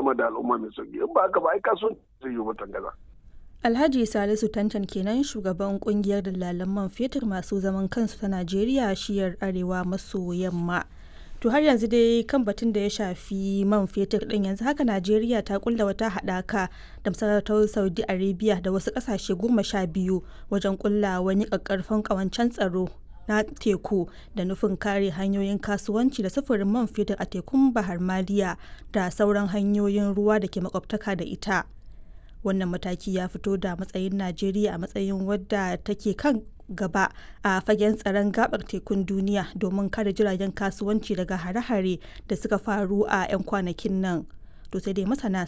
sama da al'umma mai sauki in ba haka ba ai kasuwanci zai yi mutan gaza. Alhaji Salisu Tantan kenan shugaban kungiyar dalalan man fetur masu zaman kansu ta Najeriya shiyar arewa maso yamma. To har yanzu dai kan batun da ya shafi man fetur din yanzu haka Najeriya ta kulla wata haɗaka da masarautar Saudi Arabia da wasu ƙasashe goma sha biyu wajen kulla wani ƙaƙƙarfan ƙawancen tsaro na teku da nufin kare hanyoyin kasuwanci da sufurin man fetur a tekun Bahar Maliya da sauran hanyoyin ruwa da ke makwabtaka da ita. Wannan mataki ya fito da matsayin Najeriya a matsayin wadda take kan gaba a fagen tsaron gabar tekun duniya domin kare jiragen kasuwanci daga hare-hare da suka faru a 'yan kwanakin nan. To sai dai masana